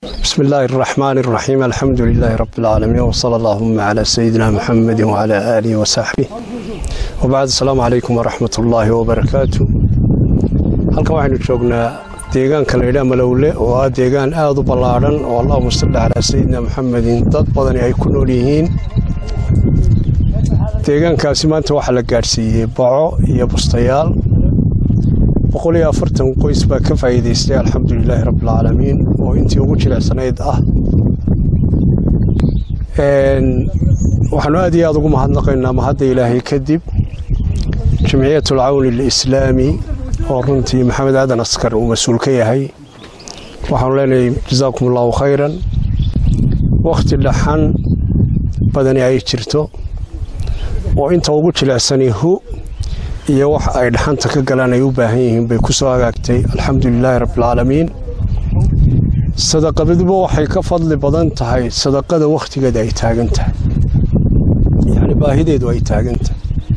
بسم الله الرحمن الرحيم الحمد لله رب العالمين وصلى اللهم على سيدنا محمد وعلى آله وصحبه وبعد السلام عليكم ورحمة الله وبركاته halkan waxaynu joognaa deegaanka laydhaa malowle oo ah deegaan aada u ballaadhan oo allahuma salli calaa sayidina maxamedin dad badani ay ku nool yihiin deegaankaasi maanta waxaa la gaadhsiiyey baco iyo bustayaal boqol iyo afartan qoys baa ka faa'iidaystay alxamdulilaahi rabbilcaalamiin oo intii ugu jilicsanayd ah waxaanu aad iyo aada ugu mahadnaqaynaa mahadda ilaahay kadib jamciyat alcawni alislaami oo runtii maxamed aadan askar uu mas-uul ka yahay waxaanu leenahay jasaakum allahu khayran wakhti dhaxan badani ay jirto oo inta ugu jilicsani hu iyo wax ay dhaxanta ka galaan ay u baahan yihiin bay ku soo hagaagtay alxamdulilaahi rabbilcaalamiin sadaqabaduba waxay ka fadli badan tahay sadaqada wakhtigeeda ay taagan tahay yacni baahideedu ay taagan tahay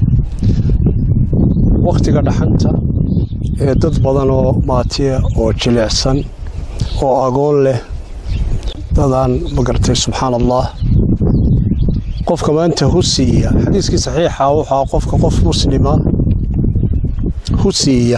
wakhtiga dhaxanta ee dad badan oo maatiya oo jilicsan oo agoon leh dadaan magartay subxaan allah qofka maanta hu siiya xadiiskii saxiixa wuxua qofka qof muslima hu siiya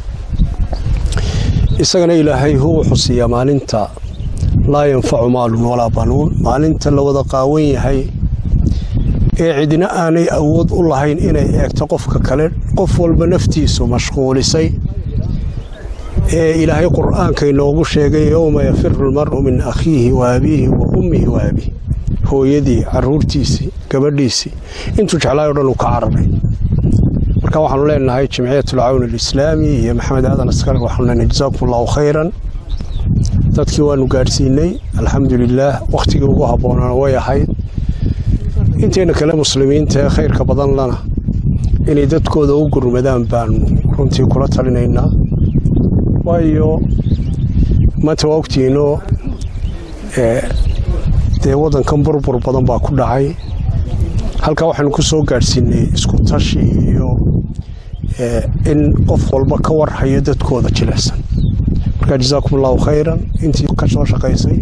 isagana ilaahay hu wuxuu siiyaa maalinta laa yanfacu maalun walaa banuun maalinta la wada qaawan yahay ee cidina aanay awood u lahayn inay eegto qofka kale qof walba naftiisu mashquulisay ee ilaahay qur'aanka inoogu sheegay yowma yafiru lmar'u min akhiihi wa abiihi wa ummihi wa abiih hooyadii caruurtiisii gabadhiisii intuu jeclaay o dhan uu ka cararay marka waxaanu leenahay jamciyat alcawni alislaami iyo maxamed aadan askar waxaanu leenahay jasaakum allahu khayran dadkii waanu gaadhsiinay alxamdu lilaah wakhtigii ugu habboonana way ahayd intayna kale muslimiinta ee khayrka badan lana inay dadkooda u gurmadaan baanu runtii kula talinaynaa waayo maanta waa ogtihiinoo dee waddankan burbur badan baa ku dhacay halkaa waxaynu ku soo gaadhsiinay isku tashi iyo in qof walba ka warhayo dadkooda jilicsan marka jasaakum allahu khayran intii ka soo shaqaysay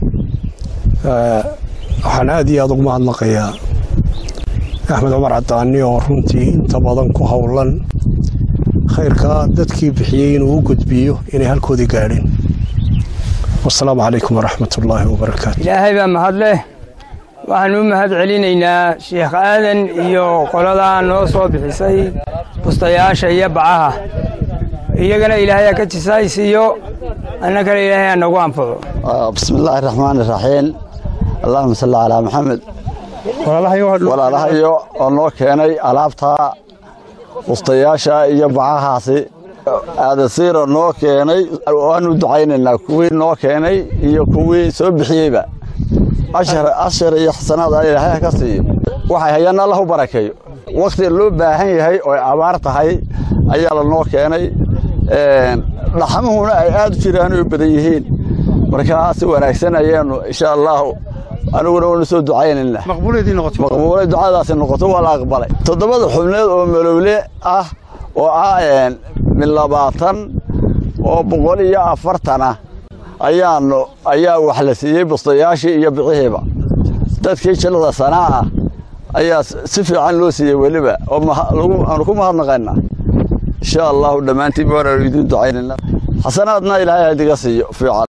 waxaan aad iyo aada ugu mahadnaqayaa axmed cumar cadaani oo runtii inta badan ku howlan khayrkaa dadkii bixiyey inuu u gudbiyo inay halkoodii gaadheen wasalaamu calaykum waraxmat ullaahi wabarakaatu ilaahay baa mahad leh waxaanu u mahad celinaynaa sheikh aadan iyo qoladaa noo soo bixisay bustayaasha iyo bacaha iyagana ilaahay ha ka jisaysiiyo annagana ilaahay ha nagu anfaco bismi illaahi raxmaan iraxiim allahuma salli calaa maxamed walaalahayo oo noo keenay alaabtaa bustayaasha iyo bacahaasi aadasiiro noo keenay waanu ducaynaynaa kuwii noo keenay iyo kuwii soo bixiyeyba ashar iyo xasanaad ilaahay ha ka siiyo waxay hayaan allah u barakeeyo wakhti loo baahan yahay oo abaar tahay ayaa lanoo keenay dhaxamuhuna ay aad u jiraan oo badan yihiin markaa si wanaagsan ayaanu insha allahu aniguna waanu soo ducaynaynaa maqbuulay ducadaasi noqoto waa la aqbalay toddobada xubneed oo malowle ah oo ah min labaatan oo boqol iyo afartana ayaanu ayaa wax la siiyey bustayaashii iyo bixihiiba dadkii jilada sanaa ah ayaa si fiican loo siiyey weliba oo aanu ku mahadnaqaynaa insha allahu dhammaantiin waanaanu idiin ducaynaynaa xasanaadna ilaahay hadiga siiyo fiican